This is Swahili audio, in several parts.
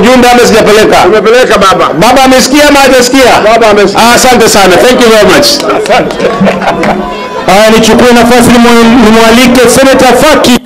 ujumbe ama sijapeleka? Umepeleka baba. Baba amesikia ama hajasikia? Baba amesikia. Ah, Asante sana. Thank you very much. Haya, nichukue nafasi nimwa- nimwalike Senator Faki.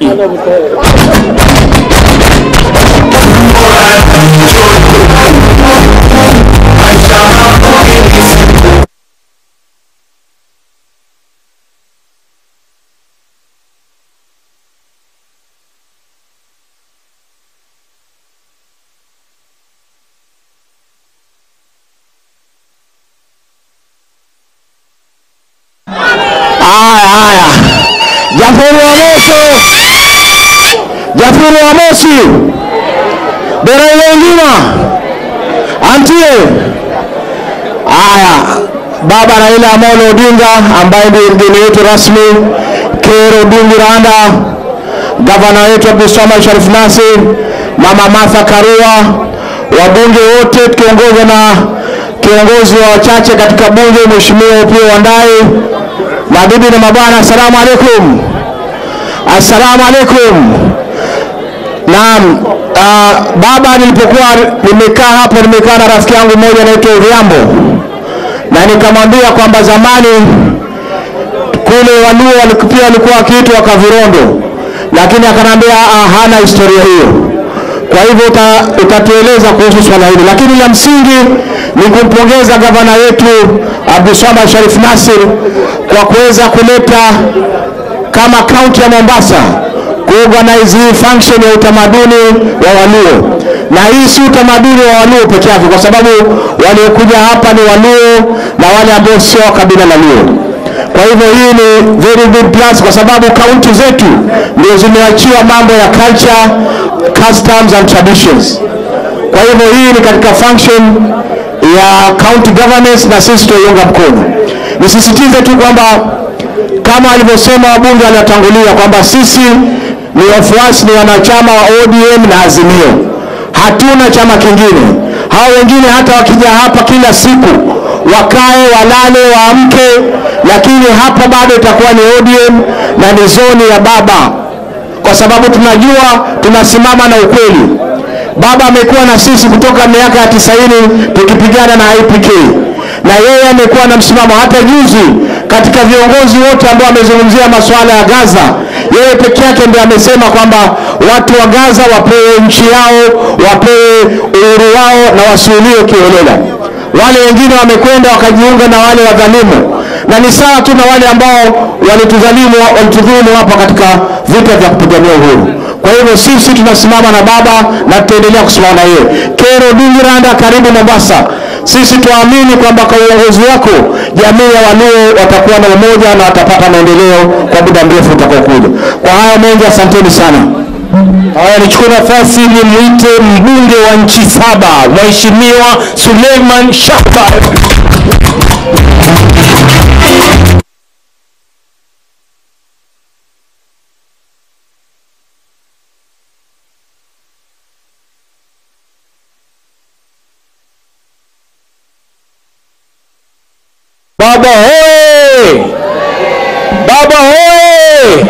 Haya, haya. Jafuri wa Moshi. Jafuri wa Moshi. Bora ile ngima. Antie. Haya. Baba Raila Amolo Odinga ambaye ndiye mgeni wetu rasmi, Kero Odinga Randa, gavana wetu Abdulswamad Sharif Nassir, Mama Martha Karua, wabunge wote tukiongozwa na kiongozi wa wachache katika bunge Mheshimiwa Opiyo Wandayi, mabibi na mabwana, assalamu alaikum. Assalamu alaikum. Naam, uh, baba, nilipokuwa nimekaa hapa, nimekaa na rafiki yangu mmoja anaitwa Odhiambo na nikamwambia kwamba zamani kule Waluo wali- pia walikuwa wakiitwa Kavirondo, lakini akaniambia "Ah, hana historia hiyo. Kwa hivyo uta, utatueleza kuhusu swala hili, lakini la msingi ni kumpongeza gavana wetu Abdulswamad Sharif Nassir kwa kuweza kuleta kama kaunti ya Mombasa kuorganize hii function ya utamaduni wa Waluo, na hii si utamaduni wa Waluo peke yake, kwa sababu waliokuja hapa ni Waluo na wale ambao sio wa kabila la Luo. Kwa hivyo hii ni very good plus, kwa sababu kaunti zetu ndio zimeachiwa mambo ya culture, customs and traditions. Kwa hivyo hii ni katika function ya county governance na sisi tutaiunga mkono. Nisisitize tu kwamba kama alivyosema wabunge waliotangulia kwamba sisi ni wafuasi, ni wanachama wa ODM na Azimio, hatuna chama kingine. Hao wengine hata wakija hapa kila siku wakae, walale, waamke, lakini hapa bado itakuwa ni ODM na ni zoni ya baba, kwa sababu tunajua tunasimama na ukweli. Baba amekuwa na sisi kutoka miaka ya tisaini tukipigana na IPK na yeye amekuwa na msimamo. Hata juzi katika viongozi wote ambao wamezungumzia masuala ya Gaza, yeye peke yake ndiye amesema kwamba watu wa Gaza wapewe nchi yao, wapewe uhuru wao na wasiuliwe kiholela. Wale wengine wamekwenda wakajiunga na wale wadhalimu, na ni sawa tu na wale ambao walitudhalimu walitudhulumu hapa katika vita vya kupigania uhuru. Kwa hivyo sisi tunasimama na baba na tutaendelea kusimama na yeye. Kero Dingiranda, karibu Mombasa. Sisi tuamini kwamba kwa uongozi wako jamii ya Waluo watakuwa na umoja na watapata maendeleo kwa muda mrefu utakaokuja. Kwa hayo mengi, asanteni sana. Haya, nichukue nafasi nimwite mbunge wa nchi saba Mheshimiwa Suleiman Shaba. Baba hoye! Baba hoye!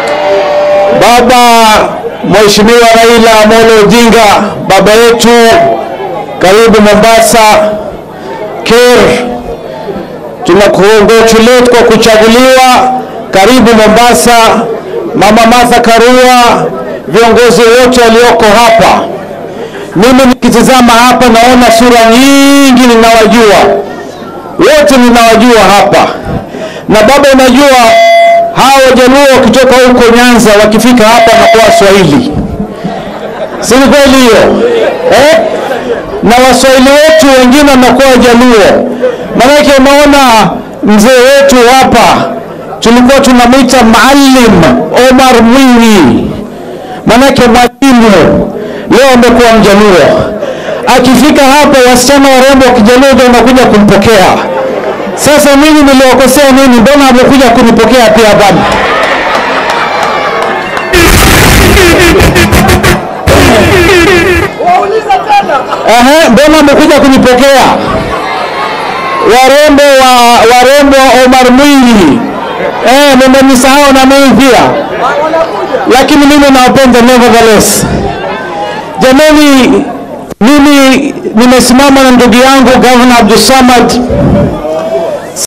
Baba Mheshimiwa Raila Amolo Odinga, baba yetu, karibu Mombasa. Ker, tunakongratulate kwa kuchaguliwa. Karibu Mombasa. Mama Martha Karua, viongozi wote walioko hapa. Mimi nikitizama hapa naona sura nyingi ninawajua wote ninawajua hapa na baba, unajua hawa wajaluo wakitoka huko Nyanza wakifika hapa wanakuwa Waswahili, si ni kweli hiyo eh? Na waswahili wetu wengine wanakuwa wajaluo, maanake unaona mzee wetu hapa tulikuwa tunamwita Maalim Omar Mwinyi, maanake mwalimu, leo amekuwa mjaluo akifika hapa wasichana warembo wa kijaluo ndio wanakuja kumpokea. Sasa mimi niliwakosea nini? Mbona amekuja kunipokea pia hapa? Ehe, mbona amekuja kunipokea? Warembo wa warembo wa Omar Mwinyi, eh, mmenisahau na mimi pia, lakini mimi nawapenda nevertheless. Jamani, mimi nimesimama na ndugu yangu Governor Abdulsamad